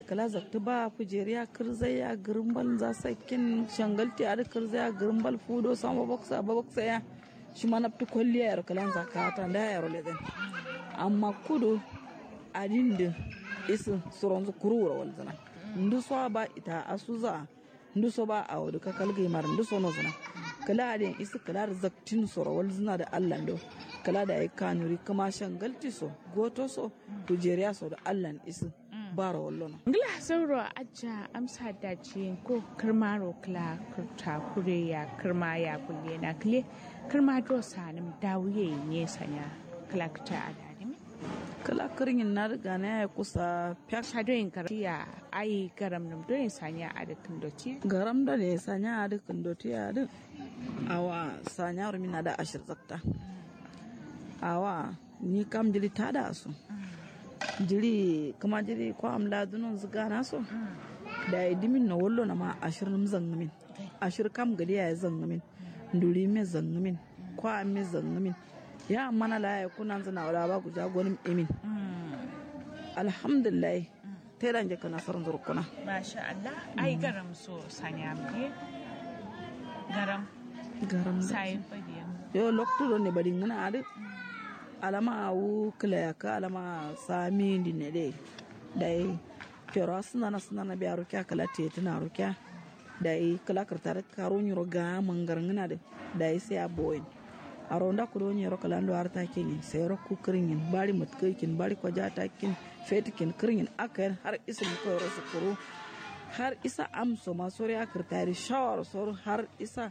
kala zakta ba kujeriya kirzaya girbal za sakin shangalti a kirzaya girbal fudo sama boksa ba boksa ya shi ma nafti kwalliya yaro kalan zakata da yaro lezen amma kudu adin da isu suron zu kurura walzana ndu so ba ita asuza ndu so ba a wadu ka kalgai mar ndu so no zana kala adin isu kala da zaktin soro walzana da Allah do kala da ai kanuri kuma shangalti so goto so kujeriya so da Allah isu bara wallono ngila sauro aja amsa da ci ko kirmaro kla kurta kure ya kirma ya kulle na kle kirma do sanim dawuye ne sanya kla ta adani kala kirin na riga na ya kusa fiya shadoyin ya ai garam nam do yin sanya a dukkan doti garam da ne sanya a dukkan doti a duk awa sanya rumina da ashir zakta awa ni kam jiri ta da su jiri kama jiri ko am ladunun ziga na so da ya dimin na wallo na ma ashir nim zangamin ashir kam gadi ya zangamin nduri me zangamin ko am me zangamin ya mana la ya kuna zana wala ba ku jagonin emin alhamdulillah ta yi ka nasarar zurkuna masha Allah ai garam so sanya me garam garam sai fadiyan yo lokto ne bari ngana ade alama awu kila ya ka alama sami di ne de dai pero suna na suna na biya rukya kala te tana rukya dai kala kartar karo nyoro ga mangar ngana de dai sai aboyin aronda ko do nyoro kala ndo arta kin sai ro ku kirin bari mat kin bari ko jata kin fetikin kirin aka har isin ko ro su kuro har isa amso masori akirtari shawar sor har isa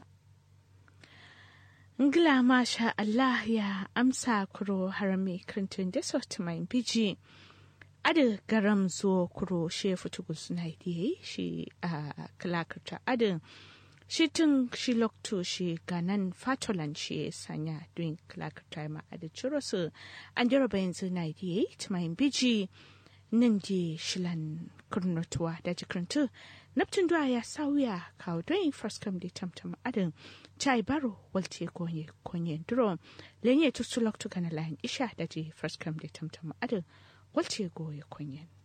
Ngila masha Allah ya amsa kuro harami kirintun da sauti mai biji. Adin garam zo kuro she futugu suna yi shi a kalakarta adin shi tun shi lokto shi ganan fatolan shi sanya don kalakarta ma adin ciro su an jaraba yanzu na yi mai biji nan di shilan kurnotuwa da jikirintu naptin duwa ya sauya kawo don first come da tamtam adin chai baro walte konye konye duro lenye tusu loktu kana lahin isha da ji first come da tamtam adin walte goye konye